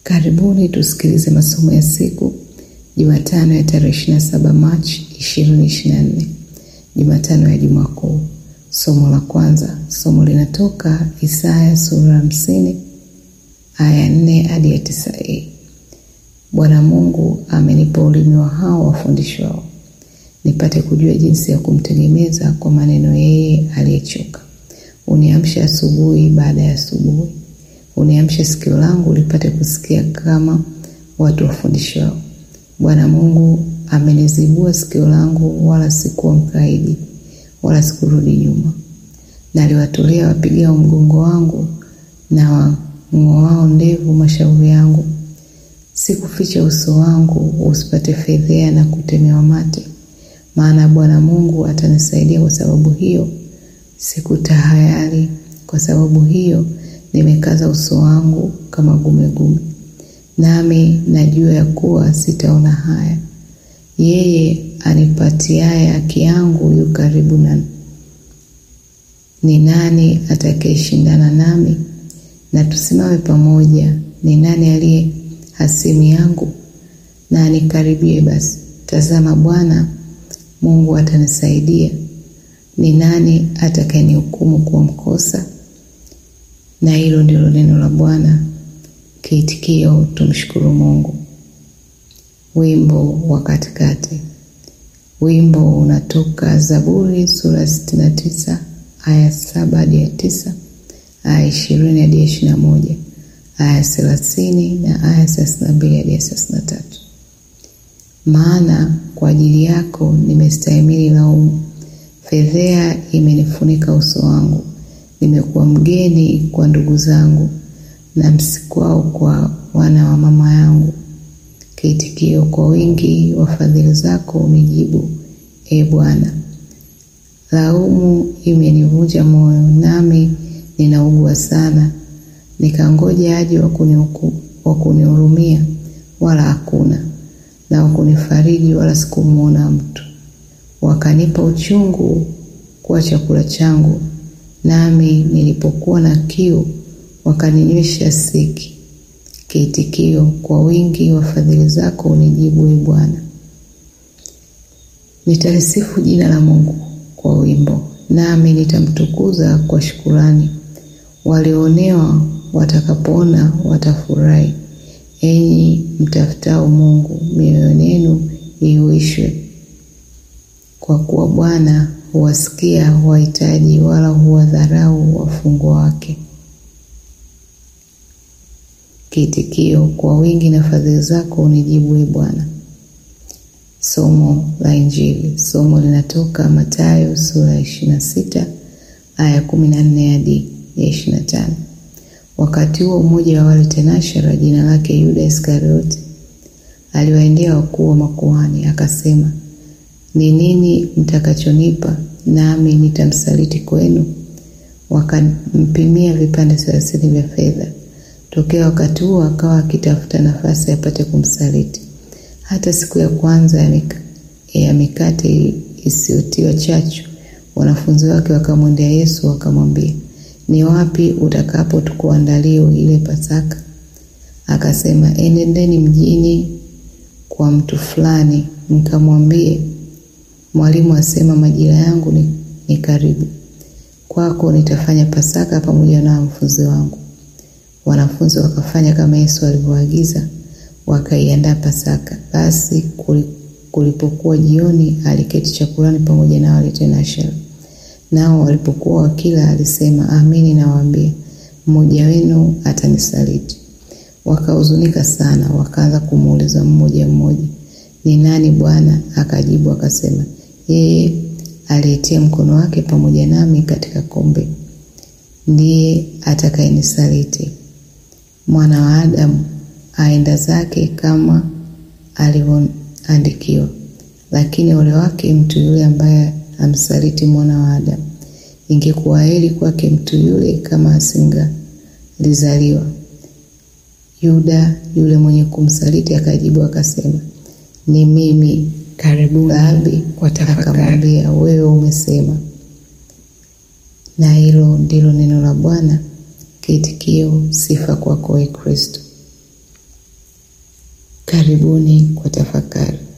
Karibuni tusikilize masomo ya siku Jumatano ya tarehe 27 Machi 2024, Jumatano ya Juma Kuu. Somo la kwanza, somo linatoka Isaya sura hamsini aya nne hadi ya tisa a. Bwana Mungu amenipa ulimi wa hao wafundishwao, nipate kujua jinsi ya kumtegemeza kwa maneno yeye aliyechoka. Uniamshe asubuhi baada ya asubuhi, uniamshe sikio langu lipate kusikia kama watu wafundishwao. Bwana Mungu amenizibua sikio langu, wala sikuwa mkaidi, wala sikurudi nyuma. Naliwatolea wapigao mgongo wangu na wang'oao ndevu mashauri yangu. Sikuficha uso wangu usipate fedhea na kutemewa mate, maana Bwana Mungu atanisaidia. Kwa sababu hiyo sikutahayari, kwa sababu hiyo nimekaza uso wangu kama gumegume, nami najua ya kuwa sitaona haya. Yeye anipatiaye haki yangu yu karibu nami. Ni nani atakayeshindana nami? Na tusimame pamoja. Ni nani aliye hasimu yangu? Na anikaribie basi. Tazama, Bwana Mungu atanisaidia. Ni nani atakayenihukumu kuwa mkosa? Na hilo ndilo neno la Bwana. Kiitikio, tumshukuru Mungu. Wimbo wa katikati. Wimbo unatoka Zaburi sura sitini na tisa aya saba hadi ya tisa aya ishirini hadi ya ishirini na moja aya thelathini na aya thelathini na mbili hadi ya thelathini na tatu Maana kwa ajili yako nimestahimili laumu, fedhea imenifunika uso wangu. Nimekuwa mgeni kwa ndugu zangu, na msikwao kwa wana wa mama yangu. Kiitikio, kwa wingi wa fadhili zako unijibu, e Bwana. Laumu imenivunja moyo, nami ninaugua sana. Nikangoja aje wa kunihurumia, wala hakuna, na wa kunifariji, wala sikumwona mtu. Wakanipa uchungu kuwa chakula changu, nami nilipokuwa na kiu wakaninywesha siki. Kiitikio, kwa wingi wa fadhili zako unijibu, e Bwana. Nitalisifu jina la Mungu kwa wimbo, nami nitamtukuza kwa shukurani. Walioonewa watakapoona watafurahi. Enyi mtafutao Mungu, mioyo yenu ihuishwe, kwa kuwa Bwana huwasikia wahitaji, wala huwadharau wafungwa wake. Kiitikio, kwa wingi na fadhili zako unijibu, e Bwana. Somo la Injili. Somo linatoka Mathayo sura ya ishirini na sita aya kumi na nne hadi ya ishirini na tano. Wakati huo mmoja wa wale tenashara, jina lake Yuda Iskarioti, aliwaendea wakuu wa makuhani akasema, ni nini mtakachonipa nami nitamsaliti kwenu? Wakampimia vipande thelathini vya fedha. Tokea wakati huo akawa akitafuta nafasi apate kumsaliti. Hata siku ya kwanza ya, mik ya mikate isiyotiwa chachu, wanafunzi wake wakamwendea Yesu wakamwambia, ni wapi utakapo tukuandalie ile Pasaka? Akasema, enendeni mjini kwa mtu fulani, mkamwambie, mwalimu asema, majira yangu ni, ni karibu, kwako nitafanya Pasaka pamoja na wanafunzi wangu. Wanafunzi wakafanya kama Yesu alivyoagiza wakaiandaa Pasaka. Basi kulipokuwa jioni, aliketi chakulani pamoja na wale tenashara. Nao walipokuwa wakila, alisema, amini nawaambia, mmoja wenu atanisaliti. Wakahuzunika sana, wakaanza kumuuliza mmoja mmoja, ni nani Bwana? Akajibu akasema, yeye aliyetia mkono wake pamoja nami katika kombe ndiye atakayenisaliti. Mwana wa Adamu aenda zake kama alivyoandikiwa, lakini ole wake mtu yule ambaye amsaliti mwana wa Adamu. Ingekuwa heri kwake mtu yule kama asingalizaliwa. Yuda yule mwenye kumsaliti akajibu akasema, ni mimi. Karibuni Rabi kwa tafakari. akamwambia, wewe umesema. Na hilo ndilo neno la Bwana. Kiitikio: sifa kwako, ee Kristo. Karibuni kwa tafakari.